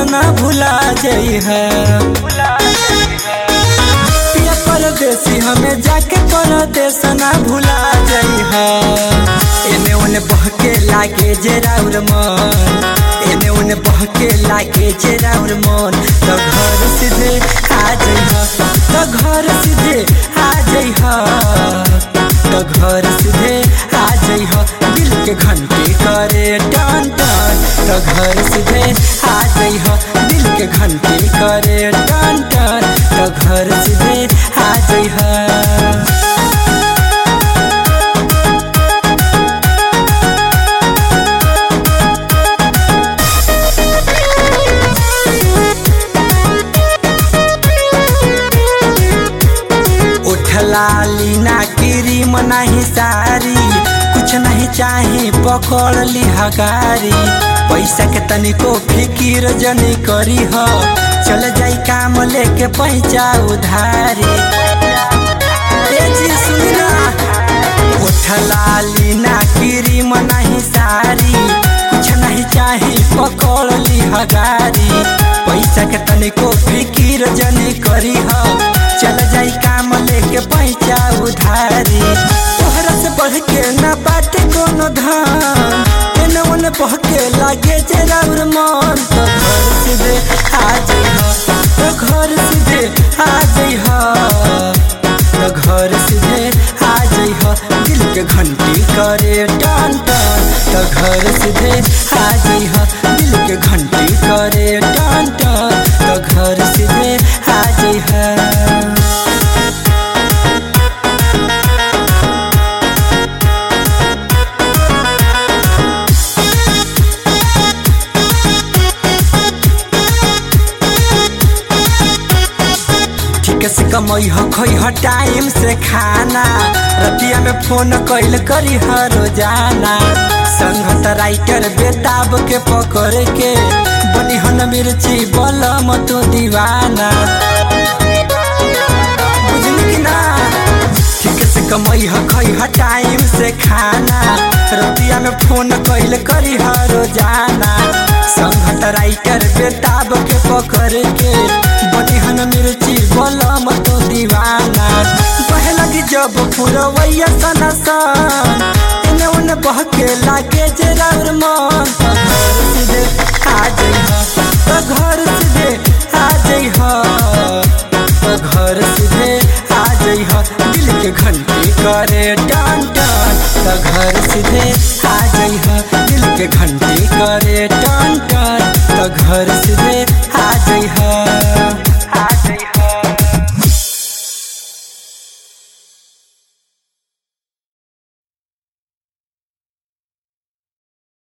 ना भुला जाइ है पिया परदेसी हमें जाके परदेस ना भुला जाइ है एने ओने बहके लागे जे राउर मन एने ओने बहके लागे जे राउर मन तो घर सीधे आ जाइ तो घर सीधे आ जाइ तो घर सीधे आ जाइ दिल के घंटी करे टन टन तो घर सीधे आ जाइ दिल के घंटी करे टन टन तो घर सीधे आ जाइ उठला लीना क्रीम नहीं सारी कुछ नहीं चाहे पकड़ ली हगारी पैसा के तनिको फिकिर जनी करी हो चल जाई काम लेके पैसा उधारी ए जी सुना उठला लीना क्रीम नहीं सारी कुछ नहीं चाहे पकड़ ली हगारी पैसा के तनिको फिकिर जनी करी हो चल जाई काम लेके पैसा उधारी तोहरा से बढ़ के ना बाटे कोनो धान एने ओने बहके लागे जे राउर मन तो घर सीधे आ जाइ तो घर सीधे आ जाइ तो घर सीधे आ जाइ दिल के घंटी करे टन टन तो घर सीधे आ जाइ दिल के घंटी करे टन टन तो घर सीधे आ जाइ ठीक से कमई हो खोई हो टाइम से खाना रतिया में फोन कैल करी ह रोजाना संगत राइटर बेताब के पकड़ के बनी हन मिर्ची बलम तो दीवाना बुझली कि ना ठीक से कमई ह खई ह टाइम से खाना रतिया में फोन कैल करी ह रोजाना संगत राइटर बेताब के पकड़ के बनी हन मिर्ची बलम तो दीवाना बह लगी जब पुरवैया सना सन एने ओने बहके लागे जे राउर मन तो घर सीधे आ जाइ तो घर सीधे आ जाइ तो घर सीधे आ जाइ दिल के घंटी करे टन टन तो घर सीधे आ जाइ दिल के घंटी करे टन टन तो घर सीधे आ जाइ